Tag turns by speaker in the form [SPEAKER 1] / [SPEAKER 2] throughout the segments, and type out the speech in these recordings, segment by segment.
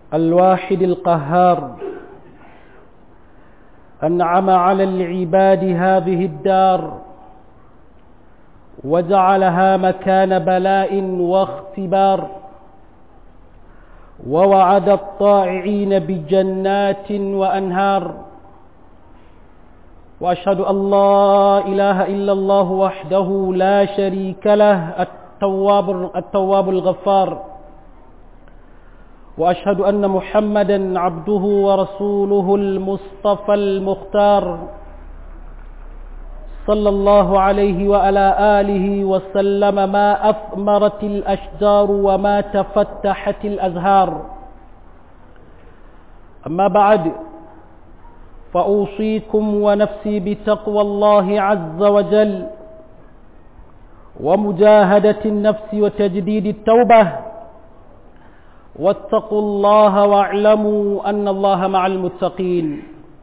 [SPEAKER 1] الواحد القهار أنعم على العباد هذه الدار وجعلها مكان بلاء واختبار ووعد الطائعين بجنات وأنهار وأشهد أن لا إله إلا الله وحده لا شريك له التواب, التواب الغفار وأشهد أن محمدا عبده ورسوله المصطفى المختار صلى الله عليه وعلى آله وسلم ما أثمرت الأشجار وما تفتحت الأزهار أما بعد فأوصيكم ونفسي بتقوى الله عز وجل ومجاهدة النفس وتجديد التوبة واتقوا الله واعلموا أن الله مع المتقين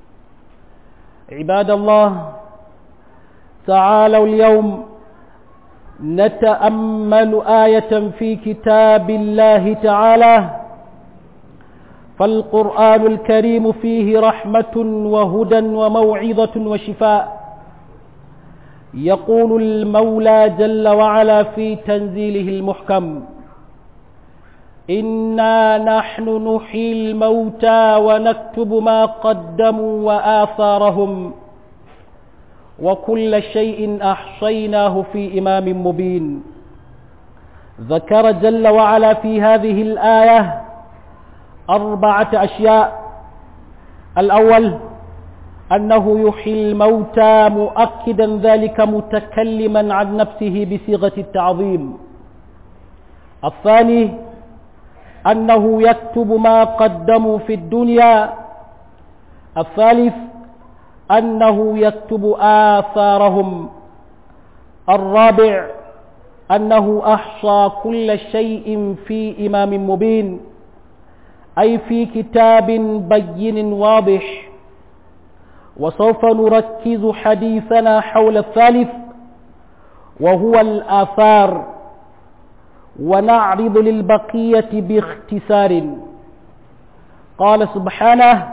[SPEAKER 1] عباد الله تعالوا اليوم نتأمل آية في كتاب الله تعالى فالقرآن الكريم فيه رحمة وهدى وموعظة وشفاء يقول المولى جل وعلا في تنزيله المحكم إنا نحن نحيي الموتى ونكتب ما قدموا وآثارهم وكل شيء أحصيناه في إمام مبين ذكر جل وعلا في هذه الآية أربعة أشياء الأول أنه يحيي الموتى مؤكدا ذلك متكلما عن نفسه بصيغة التعظيم الثاني أنه يكتب ما قدموا في الدنيا الثالث أنه يكتب آثارهم الرابع أنه أحصى كل شيء في إمام مبين أي في كتاب بين واضح وسوف نركز حديثنا حول الثالث وهو الآثار ونعرض للبقية باختصار قال سبحانه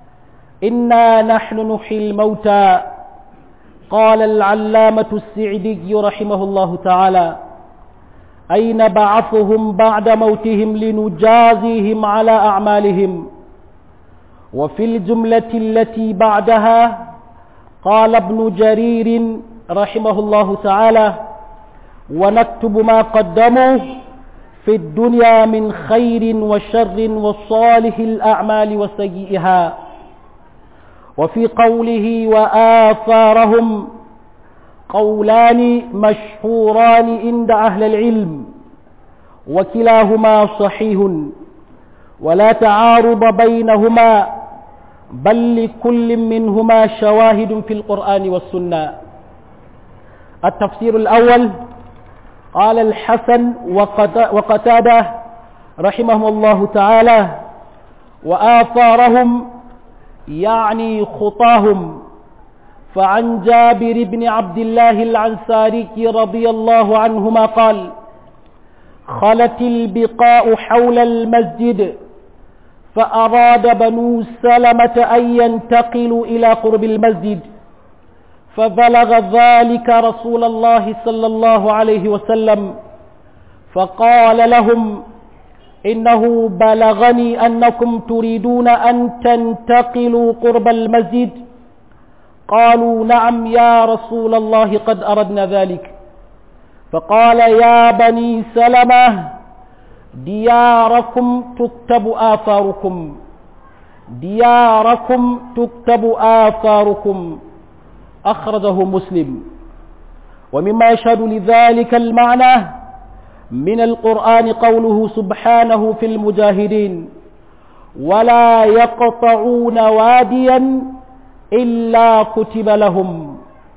[SPEAKER 1] إنا نحن نحيي الموتى قال العلامة السعدي رحمه الله تعالى أي نبعثهم بعد موتهم لنجازيهم على أعمالهم وفي الجملة التي بعدها قال ابن جرير رحمه الله تعالى ونكتب ما قدموا في الدنيا من خير وشر وصالح الأعمال وسيئها وفي قوله وآثارهم قولان مشهوران عند أهل العلم وكلاهما صحيح ولا تعارض بينهما بل لكل منهما شواهد في القرآن والسنة التفسير الأول قال الحسن وقتاده رحمهم الله تعالى وآثارهم يعني خطاهم فعن جابر بن عبد الله العنساري رضي الله عنهما قال خلت البقاء حول المسجد فأراد بنو سلمة أن ينتقلوا إلى قرب المسجد فبلغ ذلك رسول الله صلى الله عليه وسلم فقال لهم إنه بلغني أنكم تريدون أن تنتقلوا قرب المسجد قالوا نعم يا رسول الله قد أردنا ذلك فقال يا بني سلمة دياركم تكتب آثاركم دياركم تكتب آثاركم أخرجه مسلم ومما يشهد لذلك المعنى من القرآن قوله سبحانه في المجاهدين ولا يقطعون واديا إلا كتب لهم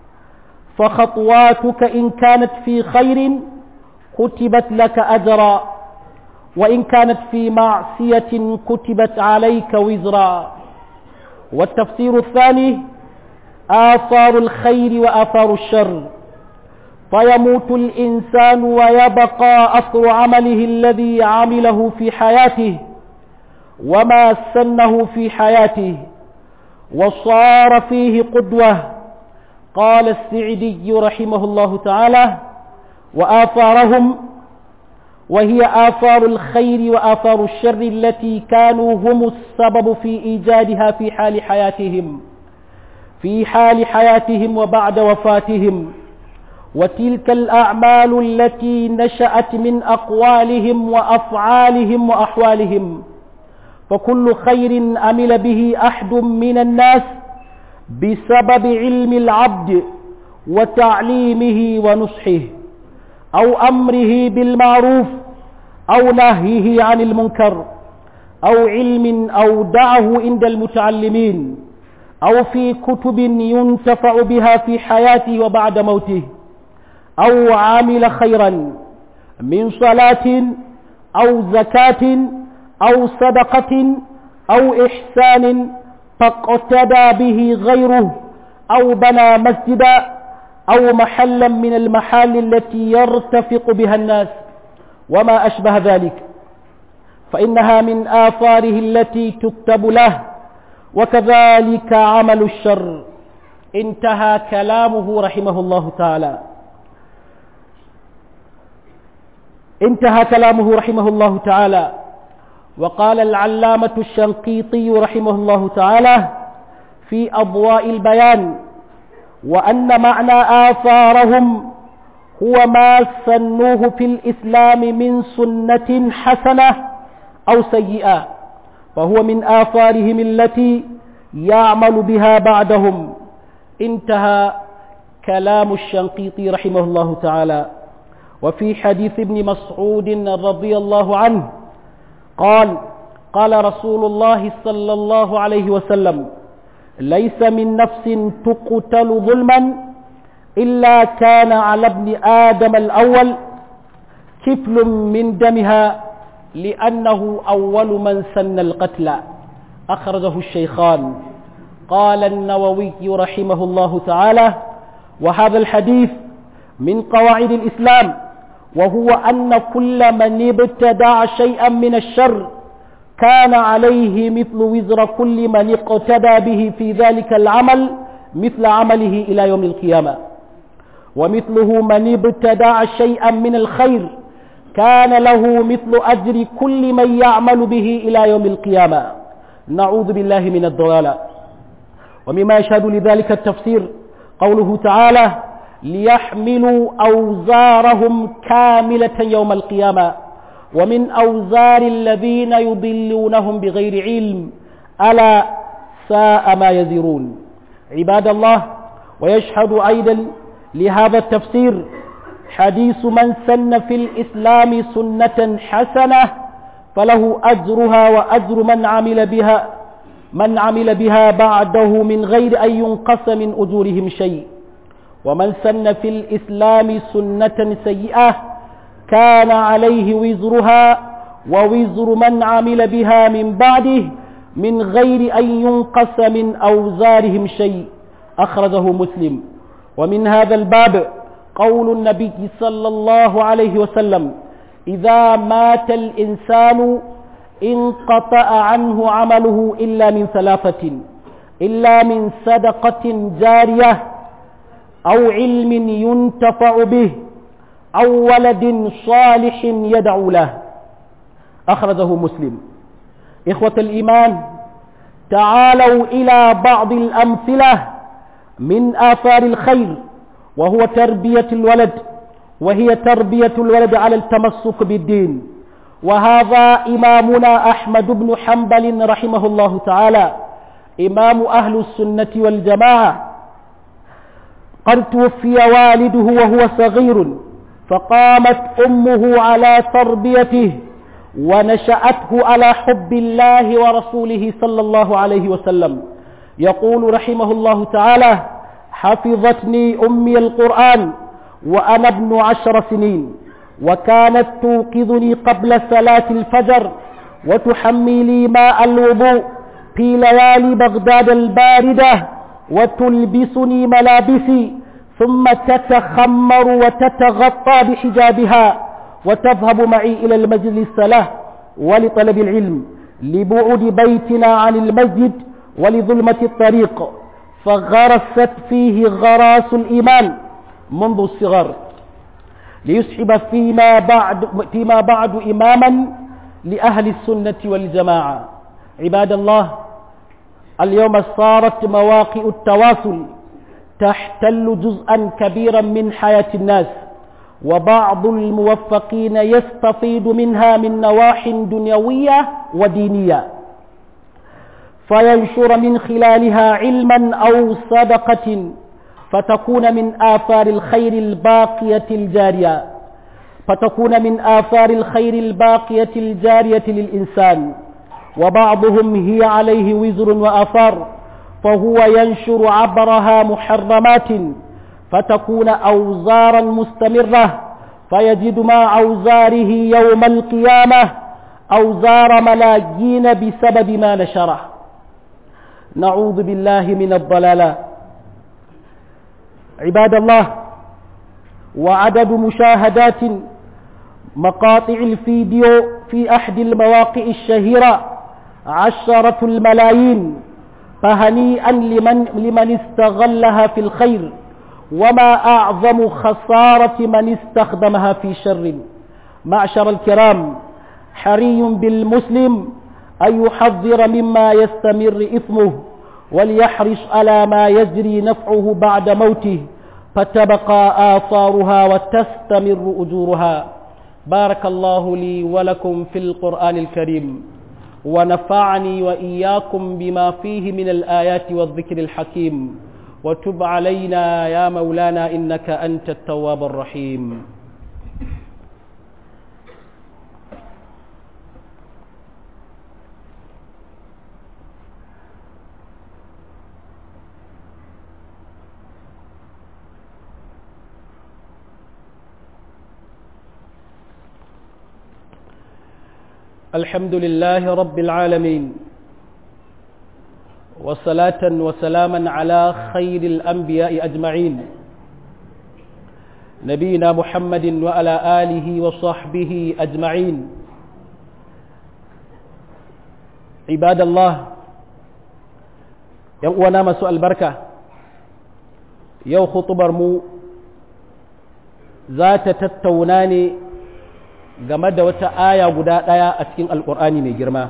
[SPEAKER 1] فخطواتك إن كانت في خير كتبت لك أجرا وإن كانت في معصية كتبت عليك وزرا والتفسير الثاني آثار الخير وآثار الشر فيموت الإنسان ويبقى أثر عمله الذي عمله في حياته وما سنه في حياته وصار فيه قدوة قال السعدي رحمه الله تعالى وآثارهم وهي آثار الخير وآثار الشر التي كانوا هم السبب في إيجادها في حال حياتهم في حال حياتهم وبعد وفاتهم وتلك الأعمال التي نشأت من أقوالهم وأفعالهم وأحوالهم فكل خير عمل به أحد من الناس بسبب علم العبد وتعليمه ونصحه أو أمره بالمعروف أو نهيه عن المنكر أو علم أودعه عند المتعلمين أو في كتب ينتفع بها في حياته وبعد موته أو عامل خيرا من صلاة أو زكاة أو صدقة أو إحسان فاقتدى به غيره أو بنى مسجدا أو محلا من المحال التي يرتفق بها الناس وما أشبه ذلك فإنها من آثاره التي تكتب له وكذلك عمل الشر انتهى كلامه رحمه الله تعالى انتهى كلامه رحمه الله تعالى وقال العلامة الشنقيطي رحمه الله تعالى في أضواء البيان وأن معنى آثارهم هو ما سنوه في الإسلام من سنة حسنة أو سيئة فهو من آثارهم التي يعمل بها بعدهم انتهى كلام الشنقيطي رحمه الله تعالى وفي حديث ابن مسعود رضي الله عنه قال قال رسول الله صلى الله عليه وسلم ليس من نفس تقتل ظلما إلا كان على ابن آدم الأول كفل من دمها لأنه أول من سن القتل أخرجه الشيخان قال النووي رحمه الله تعالى وهذا الحديث من قواعد الإسلام وهو أن كل من ابتدع شيئا من الشر كان عليه مثل وزر كل من اقتدى به في ذلك العمل مثل عمله إلى يوم القيامة ومثله من ابتدع شيئا من الخير كان له مثل أجر كل من يعمل به إلى يوم القيامة نعوذ بالله من الضلالة ومما يشهد لذلك التفسير قوله تعالى ليحملوا أوزارهم كاملة يوم القيامة ومن أوزار الذين يضلونهم بغير علم ألا ساء ما يزرون عباد الله ويشهد أيضا لهذا التفسير حديث من سن في الإسلام سنة حسنة فله أجرها وأجر من عمل بها من عمل بها بعده من غير أن ينقص من أجورهم شيء ومن سن في الإسلام سنة سيئة كان عليه وزرها ووزر من عمل بها من بعده من غير أن ينقص من أوزارهم شيء أخرجه مسلم ومن هذا الباب قول النبي صلى الله عليه وسلم إذا مات الإنسان انقطع عنه عمله إلا من ثلاثة إلا من صدقة جارية أو علم ينتفع به أو ولد صالح يدعو له أخرجه مسلم إخوة الإيمان تعالوا إلى بعض الأمثلة من آثار الخير وهو تربية الولد وهي تربية الولد على التمسك بالدين وهذا إمامنا أحمد بن حنبل رحمه الله تعالى إمام أهل السنة والجماعة قد توفي والده وهو صغير فقامت أمه على تربيته ونشأته على حب الله ورسوله صلى الله عليه وسلم يقول رحمه الله تعالى حفظتني أمي القرآن وأنا ابن عشر سنين وكانت توقظني قبل صلاة الفجر وتحمي لي ماء الوضوء في ليالي بغداد الباردة وتلبسني ملابسي ثم تتخمر وتتغطى بحجابها وتذهب معي إلى المجلس الصلاة ولطلب العلم لبعد بيتنا عن المسجد ولظلمة الطريق فغرست فيه غراس الإيمان منذ الصغر ليسحب فيما بعد, فيما بعد إماما لأهل السنة والجماعة عباد الله اليوم صارت مواقع التواصل تحتل جزءا كبيرا من حياة الناس وبعض الموفقين يستفيد منها من نواح دنيوية ودينية فينشر من خلالها علما أو صدقة فتكون من آثار الخير الباقية الجارية فتكون من آثار الخير الباقية الجارية للإنسان وبعضهم هي عليه وزر وآثار فهو ينشر عبرها محرمات فتكون أوزارا مستمرة فيجد مع أوزاره يوم القيامة أوزار ملايين بسبب ما نشره نعوذ بالله من الضلالة عباد الله وعدد مشاهدات مقاطع الفيديو في أحد المواقع الشهيرة عشرة الملايين فهنيئا لمن, لمن استغلها في الخير وما أعظم خسارة من استخدمها في شر معشر الكرام حري بالمسلم أن يحذر مما يستمر إثمه وليحرص على ما يجري نفعه بعد موته فتبقى آثارها وتستمر أجورها بارك الله لي ولكم في القرآن الكريم ونفعني وإياكم بما فيه من الآيات والذكر الحكيم وتب علينا يا مولانا إنك أنت التواب الرحيم الحمد لله رب العالمين وصلاة وسلاما على خير الأنبياء أجمعين نبينا محمد وعلى آله وصحبه أجمعين عباد الله يوانا مسوء البركة يو خطبر مو ذات تتوناني game da wata aya guda ɗaya a cikin alƙur'ani mai girma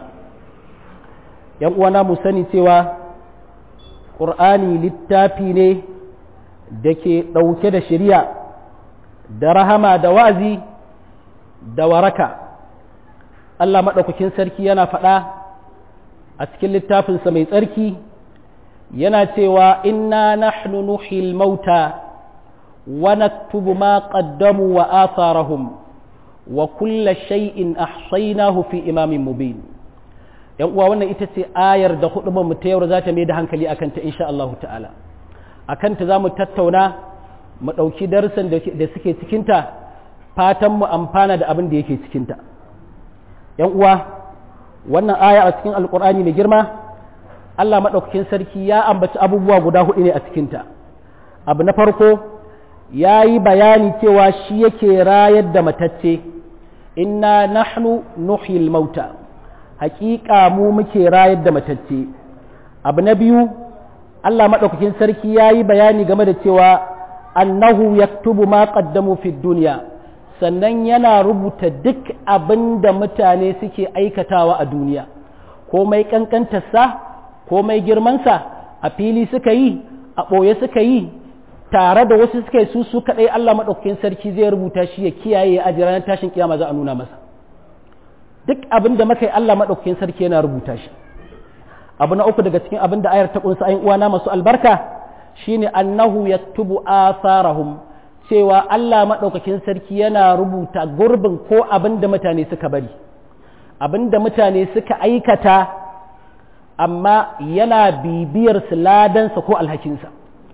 [SPEAKER 1] ‘yan uwana mu sani cewa ƙur'ani littafi ne da ke ɗauke da shari'a da rahama da wa'azi da waraka Allah maɗaukakin sarki yana faɗa a cikin littafinsa mai tsarki yana cewa inna nahnu nuhil mauta wa naktubu ma qaddamu wa atharahum wa kulla shay'in ahsaynahu fi imamin mubin yan uwa wannan ita ce ayar da hudubar mu ta yau za ta mai da hankali akan ta insha Allah ta'ala akan ta zamu tattauna mu dauki darsan da suke cikin ta fatan mu amfana da abin da yake cikin ta yan uwa wannan aya a cikin alqur'ani mai girma Allah madaukakin sarki ya ambaci abubuwa guda hudu ne a cikin ta abu na farko ya yi bayani cewa shi yake rayar da matacce inna nahnu nuhyil mauta haƙiƙa mu muke rayar da matacce abu na biyu Allah maɗaukakin sarki ya yi bayani game da cewa annahu yaktubu ma qaddamu fi duniya sannan yana rubuta duk abin da mutane suke aikatawa a duniya komai ƙanƙantarsa komai girmansa a fili suka yi a ɓoye suka yi tare da wasu suka yi su su kaɗai Allah maɗaukakin sarki zai rubuta shi ya kiyaye a ranar tashin kiyama za a nuna masa duk abin da muka yi Allah maɗaukakin sarki yana rubuta shi abu na uku daga cikin abin da ayar ta kunsa ayin uwana masu albarka shine annahu yaktubu atharahum cewa Allah maɗaukakin sarki yana rubuta gurbin ko abin da mutane suka bari abin da mutane suka aikata amma yana bibiyar su ladansa ko alhakinsa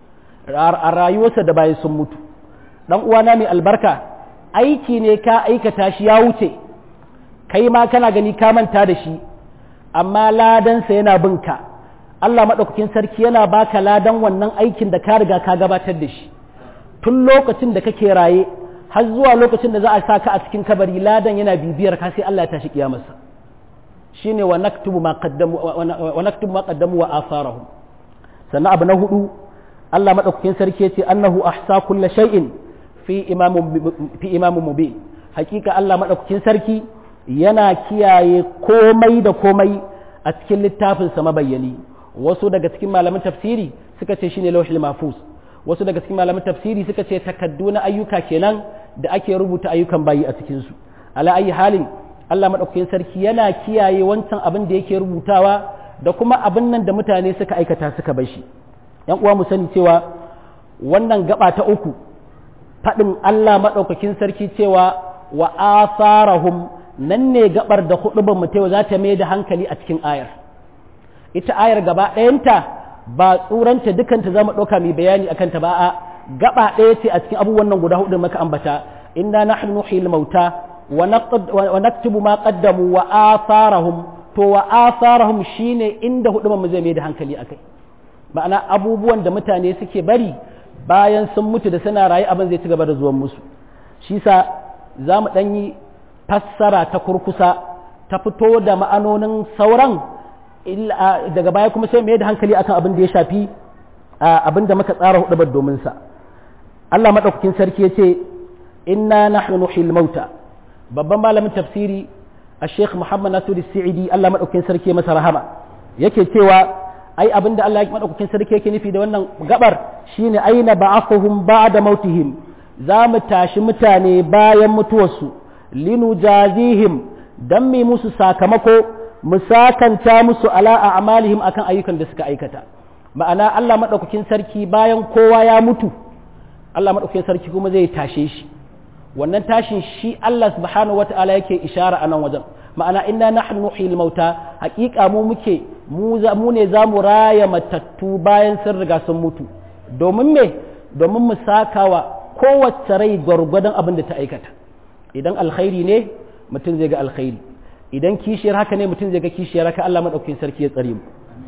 [SPEAKER 1] a rayuwarsa da bayan sun mutu dan uwana mai albarka aiki ne ka aikata shi ya wuce kai ma kana gani ka manta da shi amma ladansa yana binka Allah maɗaukakin sarki yana baka ladan wannan aikin da ka riga ka gabatar da shi tun lokacin da kake raye har zuwa lokacin da za a sa ka a cikin kabari ladan yana bibiyar ka sai Allah ya tashi kiyamarsa shine wa naktubu ma qaddamu wa naktubu ma qaddamu wa atharahum sannan abu na hudu Allah madaukakin sarki yace annahu ahsa kulli shay'in fi imamun fi imamun mubin hakika Allah madaukakin sarki yana kiyaye komai da komai a cikin littafin sa mabayyani wasu daga cikin malaman tafsiri suka ce shine lawhul mahfuz wasu daga cikin malaman tafsiri suka ce takaddu na ayyuka kenan da ake rubuta ayyukan bayi a cikin su ala ayi halin Allah madaukakin sarki yana kiyaye wancan abin da yake rubutawa da kuma abin nan da mutane suka aikata suka bar shi yan uwa mu sani cewa wannan gaba ta uku faɗin Allah madaukakin sarki cewa wa asarahum nan ne gabar da hudubar mu za ta mai da hankali a cikin ayar ita ayar gaba ɗayanta ba tsuranta dukanta za mu ɗauka mai bayani a kanta ba a gaba ɗaya ce a cikin abubuwan nan guda hudu maka ambata inna nahnu nuhyil mauta wa naktubu ma qaddamu wa atharahum to wa atharahum shine inda hudu mu zai mai da hankali akai ma'ana abubuwan da mutane suke bari bayan sun mutu da suna rayu abin zai ci gaba da zuwan musu shi sa za mu ɗan yi fassara ta kurkusa ta fito da ma'anonin sauran daga baya kuma sai mai da hankali akan abin da ya shafi abin da muka tsara hudu domin sa Allah madaukakin sarki yace inna nahnu nuhyil mauta babban malamin tafsiri a Sheikh Muhammad Nasiru Sa'idi Allah madaukakin sarki masa rahama yake cewa ai abin da Allah madaukakin sarki yake nufi da wannan gabar shine aina ba'athuhum ba'da mautihim za mu tashi mutane bayan mutuwarsu linujazihim dan mi musu sakamako mu sakanta musu ala a amalihim akan ayyukan da suka aikata ma'ana Allah maɗaukakin sarki bayan kowa ya mutu Allah maɗaukakin sarki kuma zai tashe shi wannan tashin shi Allah subhanahu wata'ala yake ishara a nan wajen ma'ana inna nahnu nuhyil mauta haƙiƙa mu muke mu ne za mu raya matattu bayan sun riga sun mutu domin me domin mu sakawa kowace rai gwargwadon abin da ta aikata idan alkhairi ne mutum zai ga alkhairi idan kishiyar haka ne mutum zai ga kishiyar haka Allah maɗaukakin sarki ya tsare mu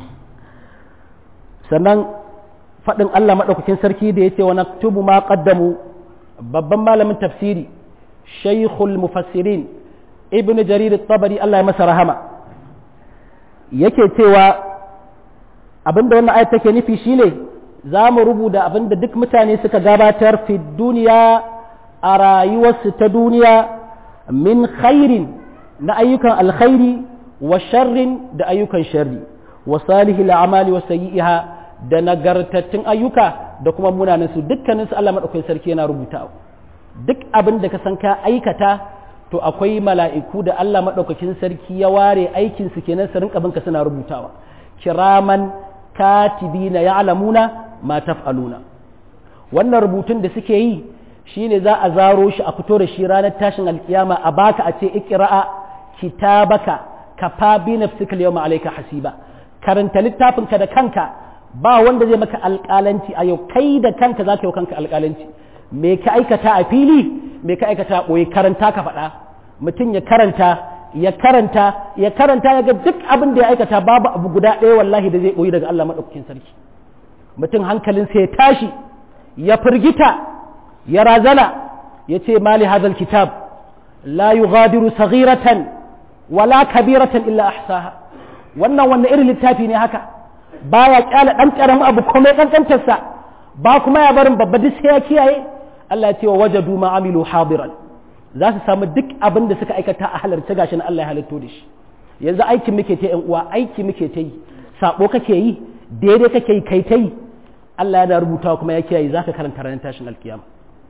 [SPEAKER 1] sannan faɗin Allah maɗaukakin sarki da ya ce wa naktubu ma qaddamu babban malamin tafsiri shaykhul mufassirin ibn jarir tabari Allah ya masa rahama yake cewa abinda wannan ayat take nufi shine za mu rubuta abinda duk mutane suka gabatar fi duniya a rayuwarsu ta duniya min khairin na ayyukan alkhairi wa sharrin da ayyukan sharri wa salihil amali wa sayyi'iha da nagartattun ayyuka da kuma munanan su dukkanin su Allah madaukakin sarki yana rubuta duk abin da ka san ka aikata to akwai mala'iku da Allah madaukakin sarki ya ware aikin su kenan su rinka binka suna rubutawa kiraman katibina ya'lamuna ma taf'aluna wannan rubutun da suke yi shine za a zaro shi a fito da shi ranar tashin alkiyama a baka a ce ikra'a kitabaka kafa bi nafsika yawma alayka hasiba karanta littafinka da kanka ba wanda zai maka alƙalanci a yau kai da kanka za ka yi kanka alƙalanci me ka aikata a fili me ka aikata a ɓoye karanta ka faɗa mutum ya karanta ya karanta ya karanta ya ga duk abin da ya aikata babu abu guda ɗaya wallahi da zai ɓoyi daga Allah maɗaukakin sarki mutum hankalinsa ya tashi ya firgita ya razana ya ce mali hadal kitab la yughadiru saghiratan wala kabiratan illa ahsaha wannan wannan irin littafi ne haka baya kyala dan karamin abu komai kankantarsa ba kuma ya barin babba duk sai ya kiyaye Allah ya ce wa wajadu ma amilu hadiran za su samu duk abin da suka aikata a halarci gashi na Allah ya halitto da shi yanzu aikin muke ta yan uwa aiki muke ta yi sabo kake yi daidai kake yi kai ta yi Allah ya rubutawa kuma ya kiyaye zaka karanta ranar tashin alkiyama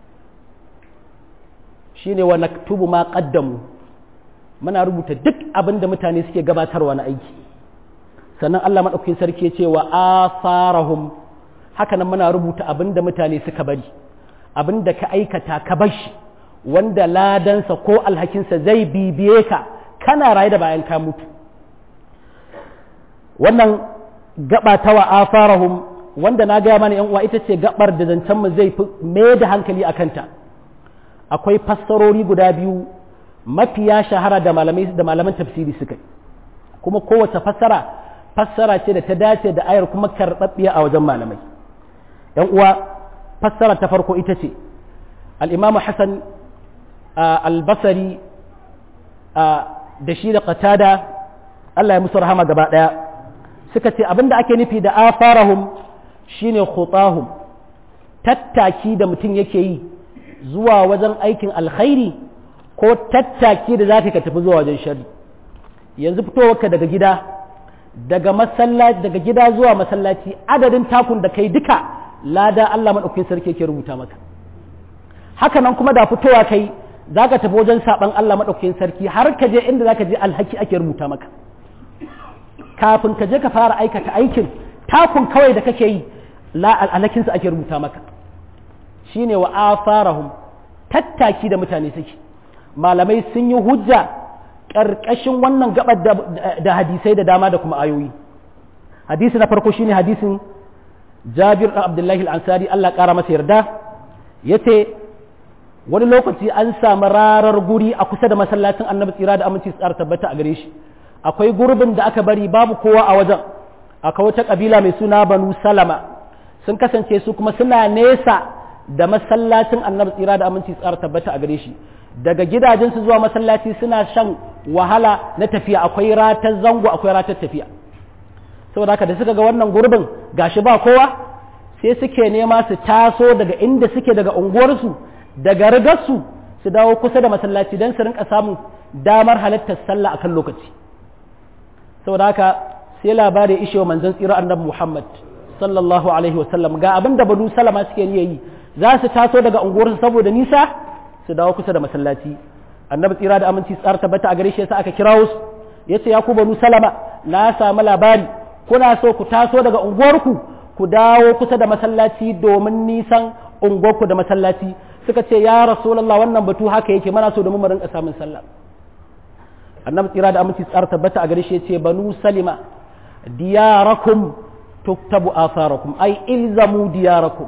[SPEAKER 1] shine wa naktubu ma qaddamu muna rubuta duk abin da mutane suke gabatarwa na aiki sannan Allah maɗaukakin sarki ya ce wa asarahum haka nan muna rubuta abin da mutane suka bari abin da ka aikata ka bashi wanda ladansa ko alhakinsa zai bibiye ka kana raye da bayan ka mutu wannan gaba ta wa asarahum wanda na gaya mana yan uwa ita ce gabar da zancen mu zai fi mai da hankali a kanta akwai fassarori guda biyu mafiya shahara da malamai da malaman tafsiri suka kuma kowace fassara fassara ce da ta dace da ayar kuma karɓaɓɓiya a wajen malamai ‘yan uwa fassara ta farko ita ce al'imamu hassan albasari da shi da qatada Allah ya musu rahama gaba ɗaya suka ce abinda ake nufi da afarahum shine khutahum tattaki da mutum yake yi zuwa wajen aikin alkhairi ko tattaki da zaka ka tafi zuwa wajen shari yanzu fitowarka daga gida daga masallaci daga gida zuwa masallaci adadin takun da kai duka lada Allah madaukakin sarki yake rubuta maka haka nan kuma da fitowa kai zaka tafi wajen saban Allah madaukakin sarki har ka je inda zaka je alhaki ake rubuta maka kafin ka je ka fara aikata aikin takun kawai da kake yi la alhakinsa ake rubuta maka shine wa afarahum tattaki da mutane suke malamai sun yi hujja ƙarƙashin wannan gabar da hadisai da dama da kuma ayoyi hadisi na farko shine hadisin jabir ɗan abdullahi al-ansari Allah ƙara masa yarda yace wani lokaci an samu rarar guri a kusa da masallacin annabi tsira da aminci tsara tabbata a gare shi akwai gurbin da aka bari babu kowa a wajen akwai wata kabila mai suna banu salama sun kasance su kuma suna nesa da masallacin annabi tsira da aminci tsara tabbata a gare shi daga gidajensu zuwa masallaci suna shan wahala na tafiya akwai ratar zango akwai ratar tafiya saboda haka da suka ga wannan gurbin gashi ba kowa sai suke nema su taso daga inda suke daga unguwarsu daga rigarsu su dawo kusa da masallaci don su rinka samun damar halartar sallah akan lokaci saboda haka sai labari ishe wa manzon tsira annabi Muhammad sallallahu alaihi wasallam ga abin da banu salama suke yi za su taso daga unguwarsu saboda nisa su dawo kusa da masallaci annabi tsira da aminci tsara tabbata a gare shi yasa aka kirawo su yace ya ku banu salama na samu labari kuna so ku taso daga unguwarku ku dawo kusa da masallaci domin nisan unguwarku da masallaci suka ce ya rasulullah wannan batu haka yake mana so domin mu rinka samun sallah annabi tsira da aminci tsara tabbata a gare shi yace banu salima diyarakum tuktabu atharakum ay ilzamu diyarakum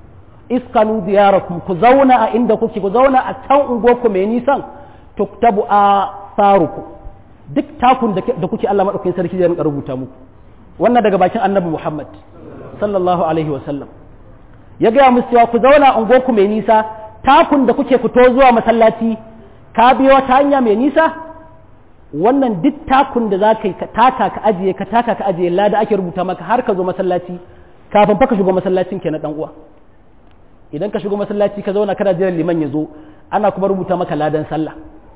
[SPEAKER 1] iskanu diyarakum ku zauna a inda kuke ku zauna a can unguwarku mai nisan tuktabu atharukum duk takun da kuke Allah madaukakin sarki zai rinka rubuta muku wannan daga bakin annabi Muhammad sallallahu alaihi wa sallam ya gaya musu cewa ku zauna a unguwarku mai nisa takun da kuke fito zuwa masallaci ka biyo ta hanya mai nisa wannan duk takun da za ka yi ka taka ka ajiye ka taka ka ajiye lada ake rubuta maka har ka zo masallaci kafin fa ka shigo masallacin ke na dan uwa idan ka shigo masallaci ka zauna kana jiran liman ya zo ana kuma rubuta maka ladan sallah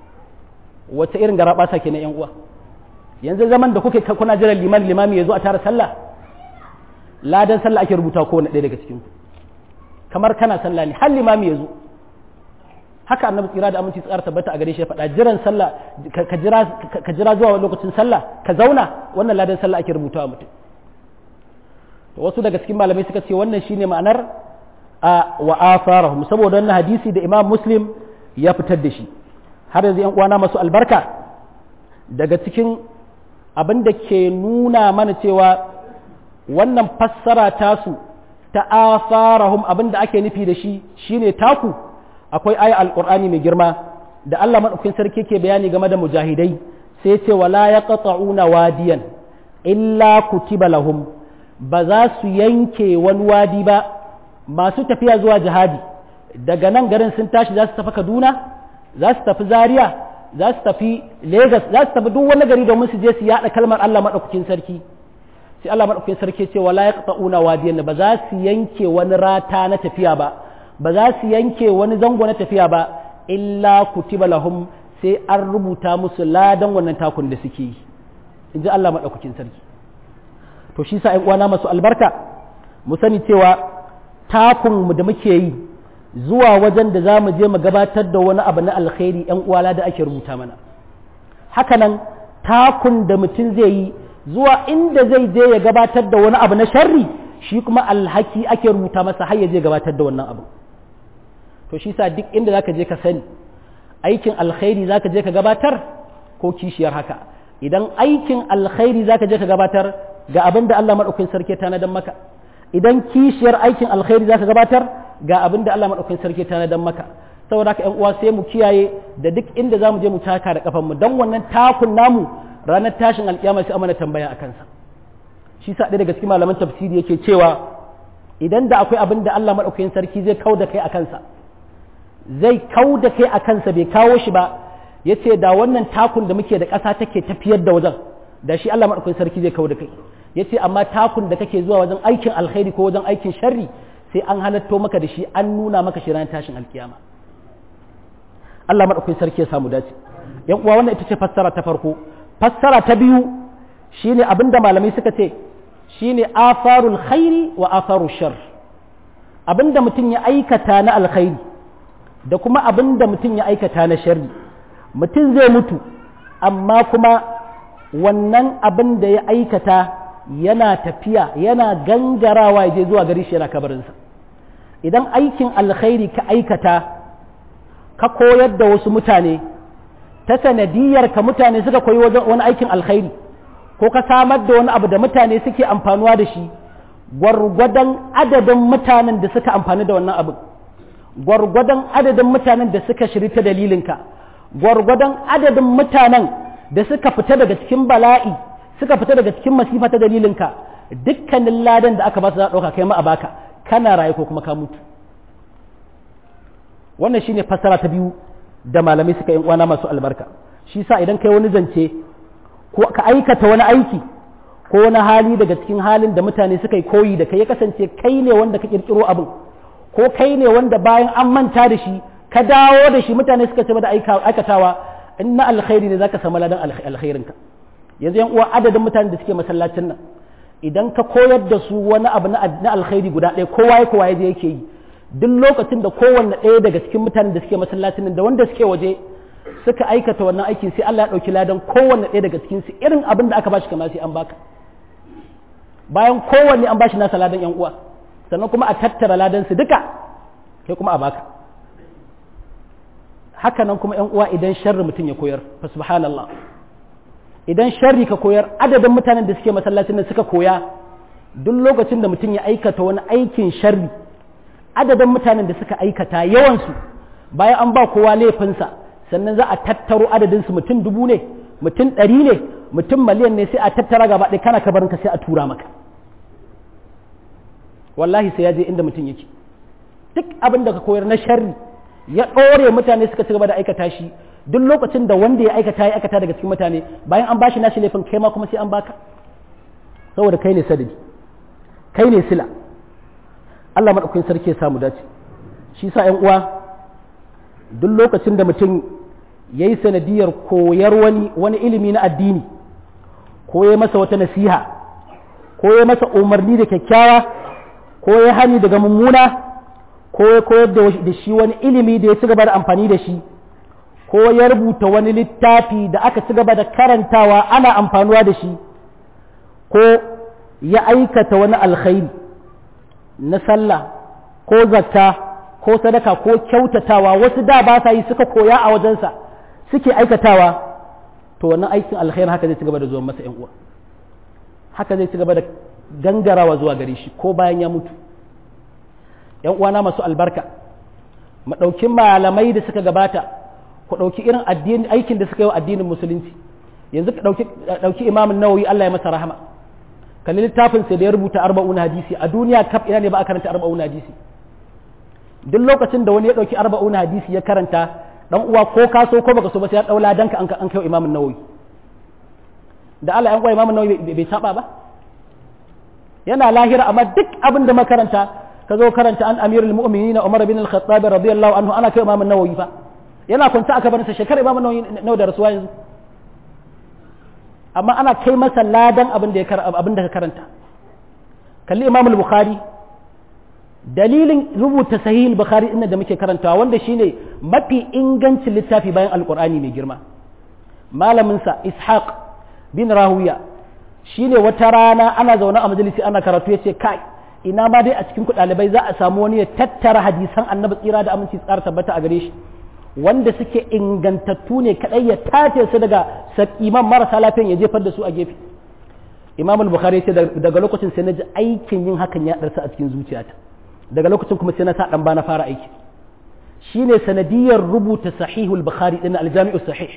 [SPEAKER 1] wace irin gara basa ke na yan uwa yanzu zaman da kuke kuna jiran liman limami ya zo a tara sallah ladan sallah ake rubuta ko ɗaya daga cikin ku kamar kana sallah ne har limami ya zo haka annabi tsira da aminci tsara tabbata a gare shi faɗa jiran sallah ka jira ka jira zuwa lokacin sallah ka zauna wannan ladan sallah ake rubutawa mutum to wasu daga cikin malamai suka ce wannan shine ma'anar a wa asarahum saboda wannan hadisi da Imam Muslim ya fitar da shi har yanzu yan uwana masu albarka daga cikin abin da ke nuna mana cewa wannan fassara tasu ta asarahum abin da ake nufi da shi shine taku akwai aya alqur'ani mai girma da Allah madaukakin sarki ke bayani game da mujahidai sai ce wala yaqta'una wadiyan illa kutiba lahum ba za su yanke wani wadi ba masu tafiya zuwa jihadi daga nan garin sun tashi za su tafi Kaduna za su tafi Zaria za su tafi Lagos za su tafi duk wani gari domin su je su yada kalmar Allah madaukakin sarki sai Allah madaukakin sarki ce wala yaqta'una wadiyan ba za su yanke wani rata na tafiya ba ba za su yanke wani zango na tafiya ba illa kutiba lahum sai an rubuta musu ladan wannan takun da suke yi in ji Allah maɗaukakin sarki to shi sa uwana masu albarka mu sani cewa takun mu da muke yi zuwa wajen da za mu je mu gabatar da wani abu na alkhairi yan uwala da ake rubuta mana hakanan takun da mutum zai yi zuwa inda zai je ya gabatar da wani abu na sharri shi kuma alhaki ake rubuta masa har ya je gabatar da wannan abu to shi sa duk inda zaka je ka sani aikin alkhairi zaka je ka gabatar ko kishiyar haka idan aikin alkhairi zaka je ka gabatar ga abin da Allah madaukakin sarki ta nadan maka idan kishiyar aikin alkhairi zaka gabatar ga abin da Allah madaukakin sarki ta nadan maka saboda haka ƴan uwa sai mu kiyaye da duk inda zamu je mu taka da kafan mu dan wannan takun namu ranar tashin alkiyama sai amana tambaya a kansa shi sa ɗaya daga cikin malaman tafsiri yake cewa idan da akwai abin da Allah madaukakin sarki zai kau da kai a kansa zai kau da kai a kansa bai kawo shi ba ya ce da wannan takun da muke da ƙasa take tafiyar da wajen da shi Allah madaukakin sarki zai kawo da kai yace amma takun da kake zuwa wajen aikin alkhairi ko wajen aikin sharri sai an halatto maka da shi an nuna maka shi ranar tashin alkiyama Allah madaukakin sarki ya samu dace yan uwa wannan ita ce fassara ta farko fassara ta biyu shine abinda malamai suka ce shine afarul khairi wa afarul shar abinda mutum ya aikata na alkhairi da kuma abinda mutum ya aikata na sharri mutum zai mutu amma kuma wannan abin da ya aikata yana tafiya yana gangarawa ya je zuwa gari shi yana kabarinsa idan aikin alkhairi ka aikata ka koyar da wasu mutane ta sanadiyar ka mutane suka koyi wani aikin alkhairi ko ka samar da wani abu da mutane suke amfanuwa da shi gwargwadon adadin mutanen da suka amfani da wannan abin gwargwadon adadin mutanen da suka shiri ta dalilinka gwargwadon adadin mutanen da suka fita daga cikin bala'i suka fita daga cikin masifa ta dalilinka dukkanin ladan da aka ba su za ɗauka kai ma a baka kana raye ko kuma ka mutu wannan shine fassara ta biyu da malamai suka yi uwana masu albarka shi sa idan kai wani zance ko ka aikata wani aiki ko wani hali daga cikin halin da mutane suka yi koyi da kai ya kasance kai ne wanda ka kirkiro abin ko kai ne wanda bayan an manta da shi ka dawo da shi mutane suka ce da aikatawa in na alkhairi ne zaka samu ladan alkhairin ka yanzu yan uwa adadin mutanen da suke masallacin nan idan ka koyar da su wani abu na alkhairi guda ɗaya kowa ya kowa ya je yake yi duk lokacin da kowanne ɗaya daga cikin mutanen da suke masallacin nan da wanda suke waje suka aikata wannan aikin sai Allah ya ɗauki ladan kowanne ɗaya daga cikin su irin abin da aka bashi kamar sai an baka bayan kowanne an bashi nasa ladan yan uwa sannan kuma a tattara ladan su duka kai kuma a baka haka nan kuma yan uwa idan sharri mutum ya koyar fa subhanallah idan sharri ka koyar adadin mutanen da suke masallacin nan suka koya duk lokacin da mutum ya aikata wani aikin sharri adadin mutanen da suka aikata yawansu bayan an ba kowa laifinsa sannan za a tattaro adadinsu mutum dubu ne mutum ɗari ne mutum miliyan ne sai a tattara gaba ɗaya kana kabarinka sai a tura maka wallahi sai ya je inda mutum yake duk abin da ka koyar na sharri ya ɗore mutane suka ci gaba da aikata shi duk lokacin da wanda ya aikata ya aikata daga cikin mutane bayan an bashi nashi laifin kai ma kuma sai an baka saboda kai ne sadadi kai ne sila Allah maɗaukakin sarki ya samu dace shi sa ‘yan uwa duk lokacin da mutum ya yi sanadiyar koyar wani wani ilimi na addini ko ya masa wata nasiha ko ya masa umarni da kyakkyawa ko ya hani daga mummuna ko ya koyar da shi wani ilimi da ya ci gaba da amfani da shi ko ya rubuta wani littafi da aka ci gaba da karantawa ana amfanuwa da shi ko ya aikata wani alkhairi na sallah ko zakka ko sadaka ko kyautatawa wasu da ba sa yi suka koya a wajensa suke aikatawa to wannan aikin alkhairi haka zai ci gaba da zuwa masa yan uwa haka zai ci gaba da gangarawa zuwa gare shi ko bayan ya mutu yan uwana masu albarka mu ɗauki malamai da suka gabata ku ɗauki irin addini aikin da suka yi wa addinin musulunci yanzu ka ɗauki imamin nawawi Allah ya masa rahama kalli littafin sai da ya rubuta arba'un hadisi a duniya kaf ina ne ba a karanta arba'un hadisi duk lokacin da wani ya dauki arba'un hadisi ya karanta dan uwa ko ka so ko baka so ba sai ya daula danka an an kai imamin nawawi da Allah yan uwa imamin nawawi bai saba ba yana lahira amma duk abin da makaranta ka zo karanta an amirul mu'minin Umar bin al-Khattab radiyallahu anhu ana kai imamin nawawi fa yana kwanta aka bar sa shekara imamin nawawi nawa da rasuwa yanzu amma ana kai masa ladan abin da ya abin da ka karanta kalli imam al-bukhari dalilin rubuta sahih al-bukhari inda da muke karantawa wanda shine mafi ingancin littafi bayan alqur'ani mai girma malamin sa ishaq bin rahuya shine wata rana ana zaune a majalisi ana karatu yace kai ina ma dai a cikin ku dalibai za a samu wani ya tattara hadisan annabi tsira da aminci tsara tabbata a gare shi wanda suke ingantattu ne kadai ya tace su daga sakiman marasa lafiyan ya jefar da su a gefe imam al-bukhari ce daga lokacin sai na ji aikin yin hakan ya darsa a cikin zuciyata daga lokacin kuma sai na sa dan ba na fara aiki shine sanadiyar rubuta sahihul bukhari din al-jami'u sahih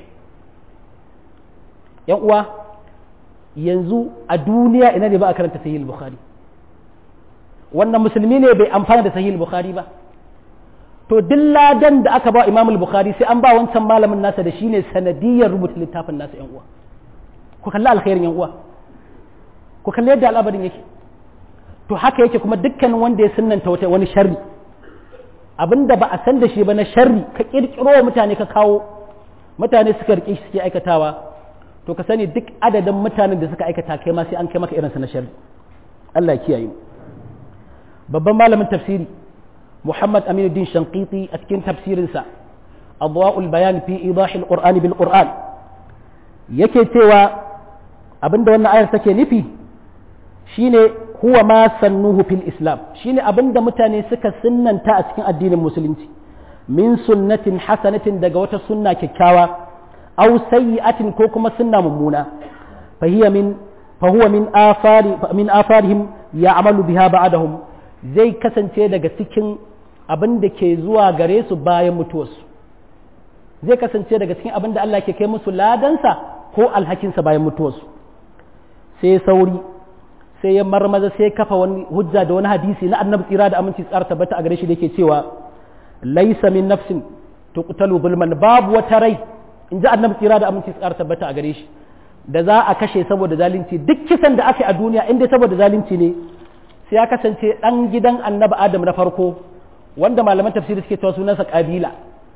[SPEAKER 1] yan uwa yanzu a duniya ina ne ba a karanta sahihul bukhari wannan musulmi ne bai amfana da sahihul bukhari ba to duk ladan da aka ba imam al-bukhari sai an ba wancan malamin nasa da shine sanadiyar rubuta littafin nasa yan uwa ku kalli alkhairin yan uwa ku kalli yadda al'abarin yake to haka yake kuma dukkanin wanda ya sunnanta wata wani sharri abinda ba a san da shi ba na sharri ka kirkiro wa mutane ka kawo mutane suka rike shi suke aikatawa to ka sani duk adadin mutanen da suka aikata kai ma sai an kai maka irinsa na sharri Allah ya kiyaye mu babban malamin tafsiri Muhammad Aminuddin Shanqiti a cikin tafsirinsa Adwa'ul Bayan fi Idahil Qur'ani bil Qur'an yake cewa abinda wannan ayar take nufi shine huwa ma sannuhu fil Islam shine abinda mutane suka sunnanta a cikin addinin musulunci min sunnatin hasanatin daga wata sunna kyakkyawa aw sayyi'atin ko kuma sunna mummuna fa hiya min fa huwa min afari min afarihim ya'malu biha ba'dahum zai kasance daga cikin abin da ke zuwa gare su bayan mutuwarsu zai kasance daga cikin abin da Allah ke kai musu ladansa ko alhakinsa bayan mutuwarsu sai sauri sai ya marmaza sai kafa wani hujja da wani hadisi na annabi tsira da aminci tsara tabbata a gare shi da yake cewa laisa min nafsin tuqtalu zulman babu wata rai in ji annabi tsira da aminci tsara tabbata a gare shi da za a kashe saboda zalunci duk kisan da aka yi a duniya in dai saboda zalunci ne sai ya kasance ɗan gidan annabi adam na farko wanda malaman tafsiri suke cewa sunansa kabila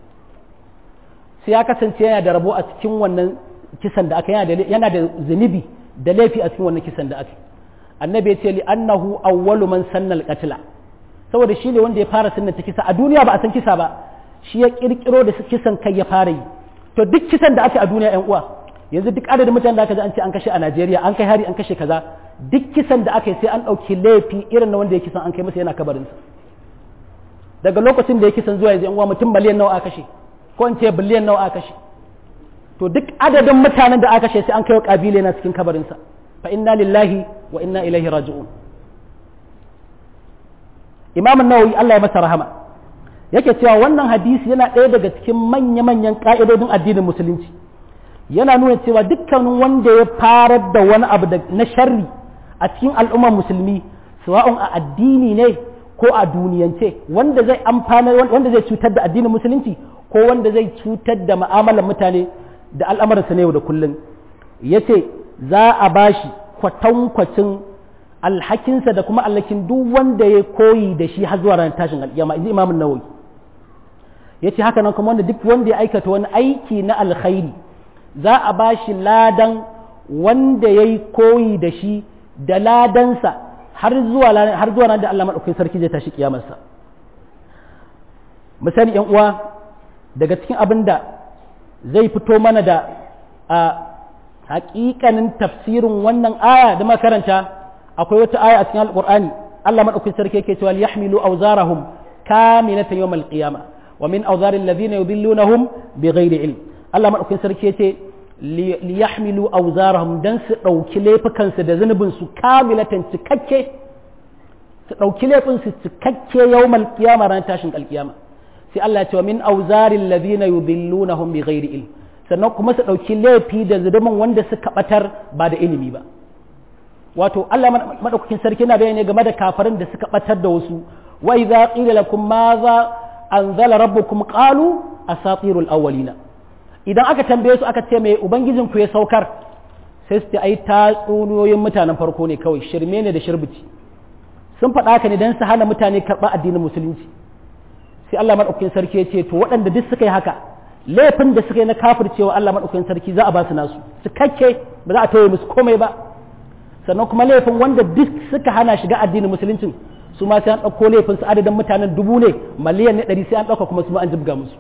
[SPEAKER 1] sai ya kasance yana da rabo a cikin wannan kisan da aka yana da zunubi da laifi a cikin wannan kisan da aka annabi ya ce li annahu awwalu man sanna al-qatla saboda shi ne wanda ya fara sunnata kisa a duniya ba a san kisa ba shi ya kirkiro da kisan kai ya fara yi to duk kisan da aka a duniya yan uwa yanzu duk adadin mutanen da aka ji an ce an kashe a Najeriya an kai hari an kashe kaza duk kisan da aka yi sai an ɗauki laifi irin na wanda ya kisan an kai masa yana kabarinsa daga lokacin da ya kisan zuwa yanzu yan uwa mutum miliyan nawa aka kashe ko in ce biliyan nawa aka kashe to duk adadin mutanen da aka kashe sai an kai wa kabila na cikin kabarinsa fa inna lillahi wa inna ilaihi raji'un imam an-nawawi Allah ya masa rahama yake cewa wannan hadisi yana ɗaya daga cikin manya-manyan ka'idodin addinin musulunci yana nuna cewa dukkanin wanda ya farar da wani abu na sharri a cikin al'ummar musulmi sawa'un a addini ne ko a duniyance wanda zai amfana wanda zai cutar da addinin musulunci ko wanda zai cutar da ma'amalar mutane da al'amuransa na yau da kullum yace za a bashi kwatankwacin alhakinsa da kuma alhakin duk wanda ya koyi da shi har zuwa ranar tashin alƙiyama inji imamun nawawi yace haka nan kuma wanda duk wanda ya aikata wani aiki na alkhairi za a bashi ladan wanda ya yi koyi da shi da ladansa har zuwa har zuwa nan da Allah madaukakin sarki zai tashi kiyamarsa misali yan uwa daga cikin abin da zai fito mana da a hakikanin tafsirin wannan aya da makaranta akwai wata aya a cikin alqur'ani Allah madaukakin sarki yake cewa yahmilu awzarahum kamilatan yawmal qiyamah wa min awzaril ladhina yudillunahum bighairi ilm Allah madaukakin sarki yace liyahmilu awzarahum dan su dauki laifukansu da zunubin su kamilatan cikakke su dauki laifin su cikakke yawmal qiyama ran tashin alqiyama sai Allah ya ce min awzaril ladina yudillunahum bighairi ilm sannan kuma su dauki laifi da zunubin wanda suka batar ba da ilimi ba wato Allah madaukakin sarki yana bayani game da kafirin da suka batar da wasu wa idza qila lakum madha anzala rabbukum qalu asatirul awwalina idan aka tambaye su aka ce mai ubangijin ku ya saukar sai su ce ai tatsuniyoyin mutanen farko ne kawai shirme ne da shirbici sun faɗa haka ne don su hana mutane karɓa addinin musulunci sai Allah maɗaukakin sarki ya ce to waɗanda duk suka yi haka laifin da suka yi na kafircewa Allah maɗaukakin sarki za a ba su nasu su kakke ba za a tauye musu komai ba sannan kuma laifin wanda duk suka hana shiga addinin musuluncin su ma sai an ɗauko laifin su adadin mutanen dubu ne miliyan ne ɗari sai an ɗauka kuma su ma an jibga musu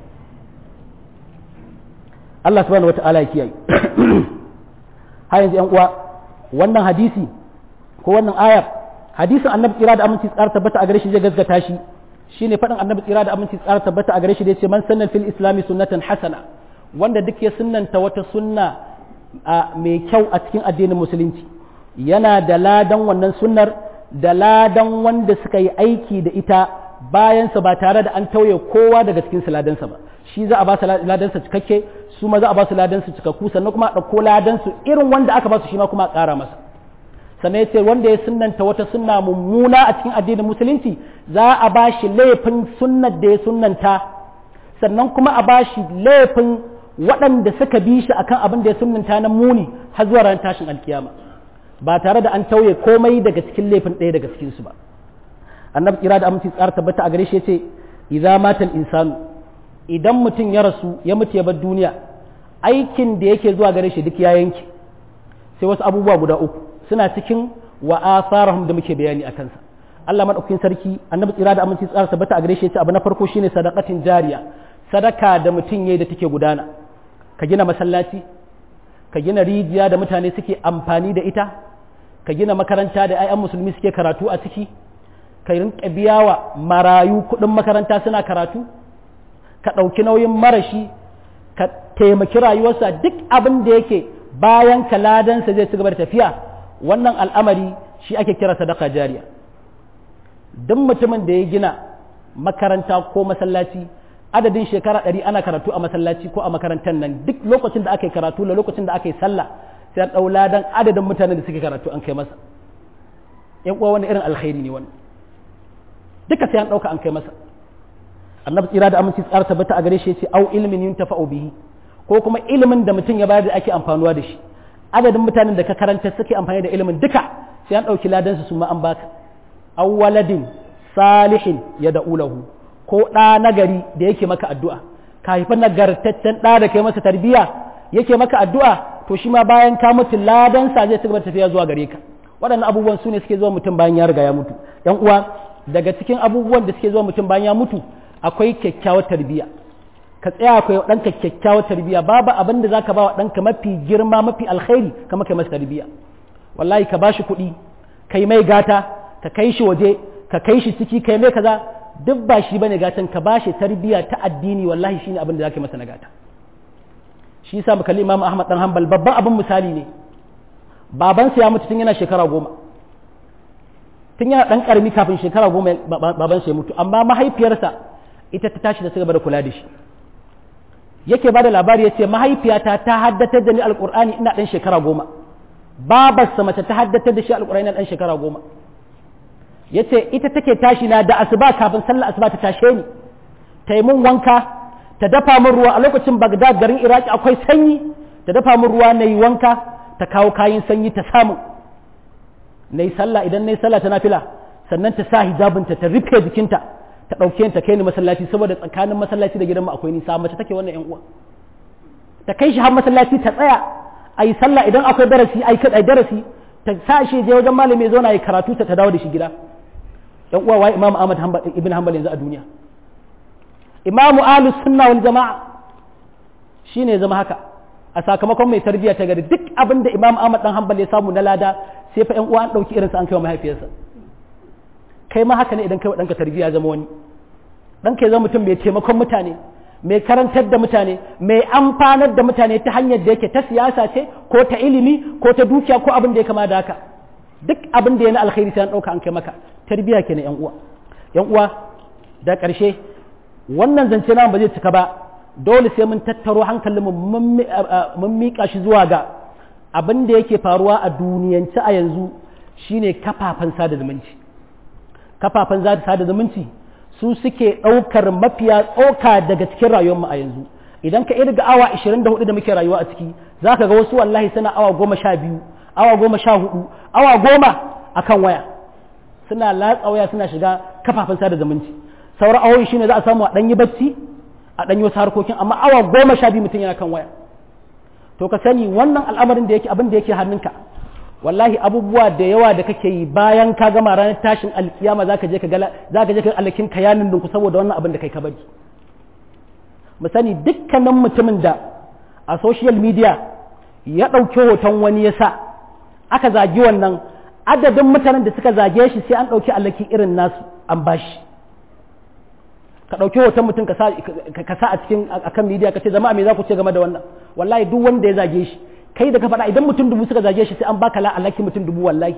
[SPEAKER 1] Allah subhanahu wata'ala ya kiyaye har yanzu yan uwa wannan hadisi ko wannan ayar hadisin annabi tsira da aminci tsara tabbata a gare shi zai gaskata shi shine faɗin annabi tsira da aminci tsara tabbata a gare shi da yace man sanna fil islami sunnatan hasana wanda duk ya sunnanta wata sunna mai kyau a cikin addinin musulunci yana da ladan wannan sunnar da ladan wanda suka yi aiki da ita bayansa ba tare da an tauye kowa daga cikin ladansa ba shi za a ba su ladansa cikakke su ma za a ba su ladansu cikakku sannan kuma a ɗauko ladansu irin wanda aka ba su shi ma kuma a ƙara masa sannan yace wanda ya sunnanta wata sunna mummuna a cikin addinin musulunci za a ba shi laifin sunnar da ya sunnanta sannan kuma a ba shi laifin waɗanda suka bi shi akan abin da ya sunnanta na muni har zuwa ran tashin alkiyama ba tare da an tauye komai daga cikin laifin ɗaya daga cikin su ba annabi kira da aminci tsara tabbata a gare shi yace idza mata insanu idan mutum ya rasu ya mutu ya bar duniya aikin da yake zuwa gare shi duk ya yanke sai wasu abubuwa guda uku suna cikin wa asarahum da muke bayani a kansa Allah madaukakin sarki annabi tsira da aminci tsara tabbata a gare shi yace abu na farko shine sadaqatin jariya sadaka da mutum yayi da take gudana ka gina masallaci ka gina rijiya da mutane suke amfani da ita ka gina makaranta da 'ya'yan musulmi suke karatu a ciki ka rinka biya wa marayu kuɗin makaranta suna karatu ka ɗauki nauyin marashi ka taimaki rayuwarsa duk abin da yake bayan ka ladansa zai ci gaba da tafiya wannan al'amari shi ake kira sadaka jariya duk mutumin da ya gina makaranta ko masallaci adadin shekara ɗari ana karatu a masallaci ko a makarantar nan duk lokacin da aka yi karatu da lokacin da aka yi sallah sai an ɗau ladan adadin mutanen da suke karatu an kai masa ‘yan uwa wani irin alkhairi ne wannan duka sai an ɗauka an kai masa annabi tsira da aminci tsara tabbata a gare shi ce au ilmin yin tafa'u bihi ko kuma ilimin da mutum ya bayar da ake amfanuwa da shi adadin mutanen da ka karanta suke amfani da ilimin duka sai an ɗauki ladan su ma an baka aw waladin salihin ya da'ulahu ko ɗa nagari da yake maka addu'a ka haifi nagartaccen ɗa da kai masa tarbiyya yake maka addu'a to shi ma bayan ka mutu ladan sa zai cigaba tafiya zuwa gare ka waɗannan abubuwan su ne suke zuwa mutum bayan ya riga ya mutu yan uwa daga cikin abubuwan da suke zuwa mutum bayan ya mutu akwai kyakkyawar tarbiyya ka tsaya akwai ɗanka kyakkyawar tarbiyya babu abin da zaka ba wa ɗanka mafi girma mafi alkhairi kamar kai masa tarbiyya wallahi ka bashi kuɗi kai mai gata ka kai shi waje ka kai shi ciki kai mai kaza duk ba shi bane gatan ka bashi tarbiyya ta addini wallahi shine abin da zaka masa na gata shi yasa muka kalli Imam Ahmad dan Hanbal babban abin misali ne babansa ya mutu tun yana shekara goma tun yana dan karami kafin shekara goma babansa ya mutu amma mahaifiyarsa ita ta tashi da su gaba da kula da shi yake ba da labari ya ce mahaifiyata ta haddatar da ni alkur'ani ina dan shekara goma babarsa mace ta haddatar da shi alkur'ani ina dan shekara goma ya ce ita take tashi na da asuba kafin sallar asuba ta tashe ni ta yi mun wanka ta dafa min ruwa a lokacin bagdad garin iraki akwai sanyi ta dafa min ruwa na yi wanka ta kawo kayan sanyi ta samu na yi sallah idan na yi sallah ta nafila sannan ta sa hijabinta ta rufe jikinta ta ɗauke ta kai ni masallaci saboda tsakanin masallaci da gidanmu akwai nisa mace take wannan yan uwa ta kai shi har masallaci ta tsaya a yi sallah idan akwai darasi a yi darasi ta sa shi je wajen malami ya zauna ya karatu ta ta dawo da shi gida yan uwa wai imam ahmad ibn hanbal yanzu a duniya imamu ahlus sunna wal jama'a shine ya zama haka a sakamakon mai tarbiyya ta gari duk abin da imam ahmad dan hanbal ya samu na lada sai fa yan uwa an dauki irinsa an kai wa mahaifiyarsa kai ma haka ne idan kai wa ɗanka tarbiyya zama wani ɗanka ya zama mutum mai taimakon mutane mai karantar da mutane mai amfanar da mutane ta hanyar da yake ta siyasa ce ko ta ilimi ko ta dukiya ko abin da ya kama da haka duk abin da ya na alkhairi sai an ɗauka an kai maka tarbiyya kenan yan uwa yan uwa da ƙarshe wannan zance na ba zai cika ba dole sai mun tattaro hankalin mu mun miƙa shi zuwa ga abin da yake faruwa a duniyance a yanzu shine kafafen sada zumunci kafafen sada zumunci su suke ɗaukar mafiya tsoka daga cikin rayuwarmu a yanzu idan ka irga awa 24 da muke rayuwa a ciki za ka ga wasu wallahi suna awa goma sha biyu awa goma sha hudu awa goma a kan waya suna latsa waya suna shiga kafafen sada zumunci sauran awoyi shine za a samu a ɗanyi bacci a ɗanyi wasu harkokin amma awa goma sha biyu mutum yana kan waya to ka sani wannan al'amarin da yake abin da yake hannunka wallahi abubuwa da yawa da kake yi bayan ka gama ranar tashin alkiyama zaka je ka gala zaka je ka alakin kayanin dinku saboda wannan abin da kai ka bari mu sani dukkanin mutumin da a social media ya ɗauki hoton wani ya sa aka zagi wannan adadin mutanen da suka zage shi sai an ɗauki alaki irin nasu an bashi ka ɗauki hoton mutum ka sa a cikin akan media ka ce jama'a me za ku ce game da wannan wallahi duk wanda ya zage shi kai da ka faɗa idan mutum dubu suka zage shi sai an baka la alaki mutum dubu wallahi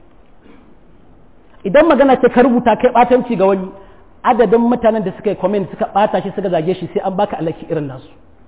[SPEAKER 1] idan magana ce ka rubuta kai batanci ga wani adadin mutanen da suka yi comment suka bata shi suka zage shi sai an baka alaki irin nasu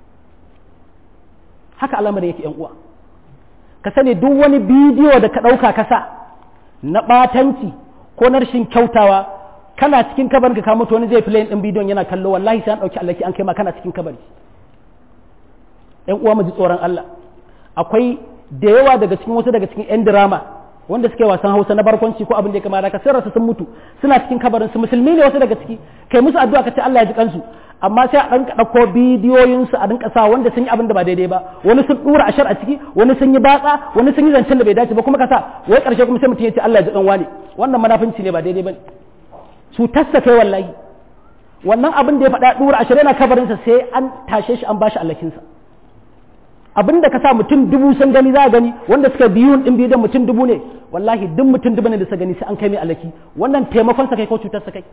[SPEAKER 1] haka al'amarin yake yan uwa ka sani duk wani bidiyo da ka ɗauka ka sa na batanci ko na rashin kyautawa kana cikin kabarin ka mutu wani zai filayin ɗin bidiyon yana kallo wallahi sai an ɗauki alaki an kai ma kana cikin kabari ‘yan uwa mu ji tsoron Allah akwai da yawa daga cikin wasu daga cikin ‘yan dirama wanda suke wasan hausa na barkwanci ko abin da ya kamata ka sai sun mutu suna cikin kabarin su musulmi ne wasu daga ciki kai musu addu'a ka ce Allah ya ji kansu amma sai a ɗan ɗauko bidiyoyin su a dinka sa wanda sun yi abin da ba daidai ba wani sun dura ashar a ciki wani sun yi batsa wani sun yi zancen da bai dace ba kuma ka sa wai karshe kuma sai mutum ya ce Allah ya ji dan wani wannan munafinci ne ba daidai ba cutar sa kai wallahi wannan abin da ya faɗa dura ashar yana kabarin sa sai an tashe shi an bashi allakin sa abin da ka sa mutum dubu sun gani za a gani wanda suka biyun din biyu da mutum dubu ne wallahi duk mutum dubu ne da suka gani sai an kai mai alaki wannan taimakon sa kai ko cutar sa kai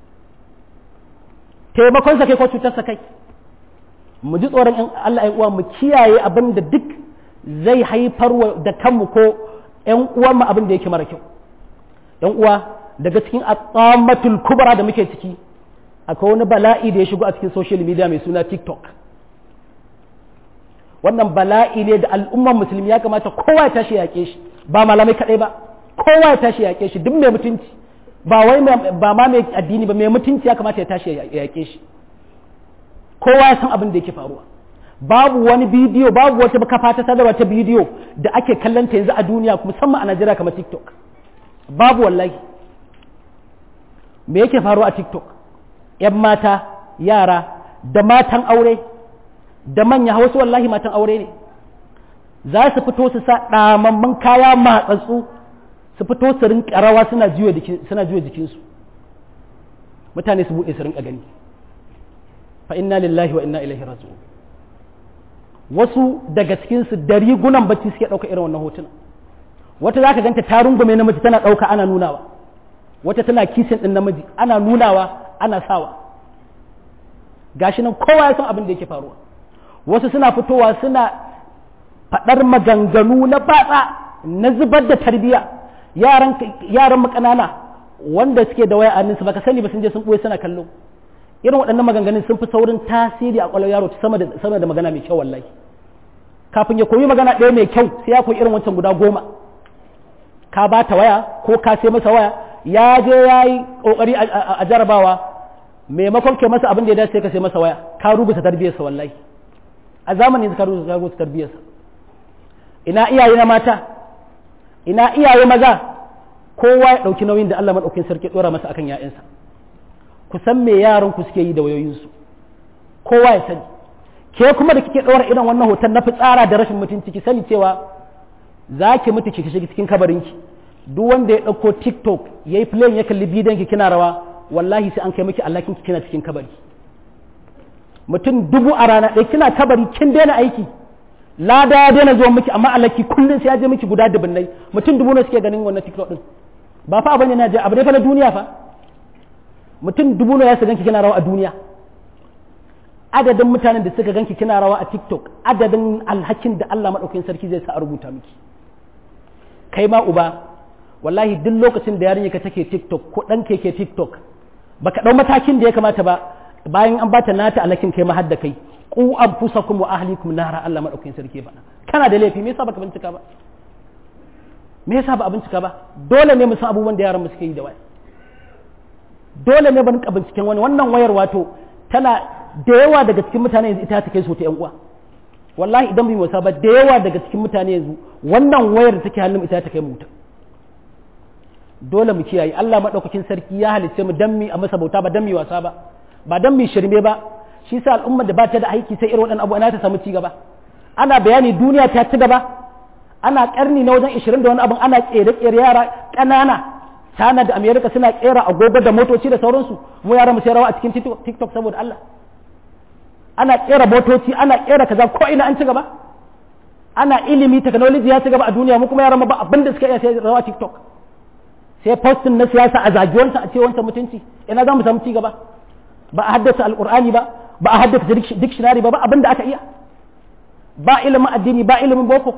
[SPEAKER 1] taimakon sa kai ko cutar sa kai mu ji tsoron in Allah ya uwa mu kiyaye abin da duk zai haifar da kanmu ko ƴan uwan mu abin da yake mara kyau ƴan uwa daga cikin atamatul kubra da muke ciki akwai wani bala'i da ya shigo a cikin social media mai suna TikTok wannan bala'i ne da al'ummar musulmi ya kamata kowa ya tashi yaƙe shi ba malamai kaɗai ba kowa ya tashi yaƙe shi duk mai mutunci ba wai ba ma mai addini ba mai mutunci ya kamata ya tashi ya yaƙe shi kowa ya san abin da yake faruwa babu wani bidiyo babu wata kafa ta sadarwa ta bidiyo da ake kallon ta yanzu a duniya musamman a Najeriya kamar TikTok babu wallahi me yake faruwa a TikTok yan mata yara da matan aure da manya wasu wallahi matan aure ne za su fito su sa ɗamamman kaya matsatsu su fito su rinka rawa suna juya jikinsu mutane su buɗe su rinka gani fa inna lillahi wa inna ilaihi raji'un wasu daga cikinsu da rigunan bacci suke ɗauka irin wannan hotuna wata za ka ganta ta rungume namiji tana ɗauka ana nunawa wata tana kisin ɗin namiji ana nunawa ana sawa gashi nan kowa ya san abin da yake faruwa wasu suna fitowa suna faɗar maganganu na batsa na zubar da tarbiya yaran yaran mu ƙanana wanda suke da waya a baka sani ba sun je sun ɓoye suna kallo irin waɗannan maganganun sun fi saurin tasiri a ƙwalar yaro sama da sama da magana mai kyau wallahi kafin ya koyi magana ɗaya mai kyau sai ya koyi irin wancan guda goma ka ba ta waya ko ka sai masa waya ya je ya yi ƙoƙari a jarabawa maimakon kai masa abin da ya dace ka sai masa waya ka rubuta tarbiyarsa wallahi a zamanin ka rubuta tarbiyarsa ina iyaye na mata ina iyaye maza kowa ya ɗauki nauyin da Allah maɗaukin sarki ɗora masa akan ‘ya'yansa ku san me yaran ku suke yi da wayoyinsu kowa ya sani ke kuma da kike ɗora irin wannan hoton na fitsara da rashin mutunci ki sani cewa za ki mutu ki shiga cikin kabarinki duk wanda ya ɗauko tiktok ya yi play ya kalli bidiyon ki kina rawa wallahi sai an kai miki allakin ki kina cikin kabari mutum dubu a rana ɗaya kina kabari kin daina aiki lada ya daina zuwa miki amma alaki kullum sai ya je miki guda dubunnai mutum dubu ne suke ganin wannan tiktok din ba fa abin na je abu ne fa na duniya fa mutum dubu ne ya su ganki kina rawa a duniya adadin mutanen da suka ganki kina rawa a tiktok adadin alhakin da Allah madaukakin sarki zai sa a rubuta miki kai ma uba wallahi duk lokacin da yarinya ka take tiktok ko dan ke tiktok baka dau matakin da ya kamata ba bayan an bata nata alhakin kai ma hadda kai ku anfusakum wa ahlikum nara Allah madaukakin sarki ba kana da laifi me yasa baka bincika ba me yasa ba a bincika ba dole ne mu san abubuwan da yaran mu suke yi da waya dole ne ban binciken wani wannan wayar wato tana da yawa daga cikin mutane yanzu ita ta kai so ta yan uwa wallahi idan bai wasa ba da yawa daga cikin mutane yanzu wannan wayar da take hannun ita ta kai mu dole mu kiyaye Allah madaukakin sarki ya halicce mu dan mi a masa bauta ba dan mi wasa ba ba dan mi shirme ba shi sa al'ummar da ba ta da aiki sai irin waɗannan abu ana ta samu ci gaba ana bayani duniya ta ci gaba ana karni na wajen 20 da wani abin ana kere-kere yara ƙanana China da America suna kera agogo da motoci da sauransu mu yara mu sai rawa a cikin TikTok saboda Allah ana kera motoci ana kera kaza ko ina an ci gaba ana ilimi technology ya ci gaba a duniya mu kuma yaran ba abin da suka iya sai rawa TikTok sai postin na siyasa a zagiwarsa a ce wancan mutunci ina za mu samu ci gaba ba a haddasa alqur'ani ba ba a haddasa dictionary ba ba abin da aka iya ba ilimin addini ba ilimin boko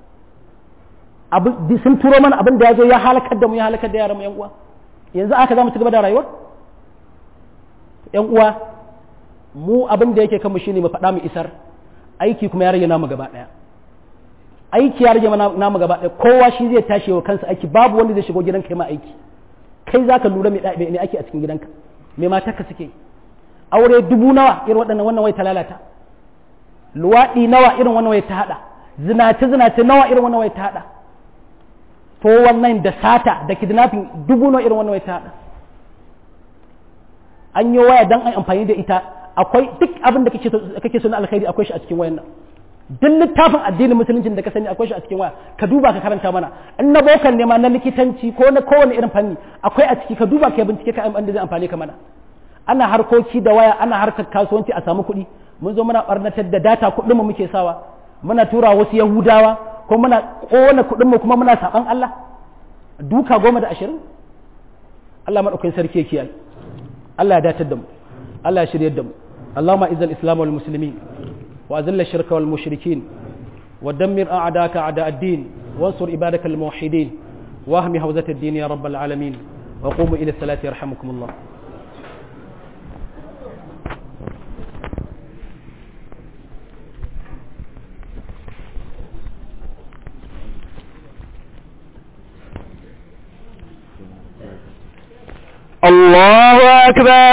[SPEAKER 1] sun turo mana abin da ya zo ya halakar da mu ya halakar da yaran mu yan uwa yanzu aka za mu ci gaba da rayuwar yan uwa mu abin da yake kanmu shine mu faɗa mu isar aiki kuma ya rage namu gaba ɗaya aiki ya rage namu gaba ɗaya kowa shi zai tashi wa kansa aiki babu wanda zai shigo gidanka ma aiki kai zaka lura me ne ake a cikin gidanka me matarka suke aure dubu nawa irin waɗannan wannan wai ta lalata luwaɗi nawa irin wannan waya ta haɗa zinace zinace nawa irin wannan waya ta haɗa to wannan da sata da kidnapping dubu nawa irin wannan waya ta haɗa an yi waya don an amfani da ita akwai duk abin da kake so na alkhairi akwai shi a cikin wayan nan duk littafin addinin musuluncin da ka sani akwai shi a cikin waya ka duba ka karanta mana in na bokan ne ma na likitanci ko na kowane irin fanni akwai a ciki ka duba ka bincike ka da zai amfani ka mana ana harkoki da waya ana harkar kasuwanci a samu kuɗi mun zo muna barnatar da data kuɗin mu muke sawa muna tura wasu yahudawa ko muna kona kuɗin mu kuma muna saban Allah duka goma da ashirin Allah maɗaukakin sarki ya kiyaye Allah ya datar da mu Allah ya shiryar da mu اللهم اعز الاسلام والمسلمين واذل الشرك والمشركين ودمر اعداءك اعداء الدين وانصر عبادك الموحدين واهم حوزه الدين يا رب العالمين وقوموا الى الصلاه يرحمكم الله
[SPEAKER 2] الله أكبر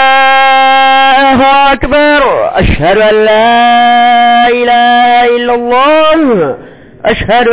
[SPEAKER 2] الله أكبر أشهد أن لا إله إلا الله أشهد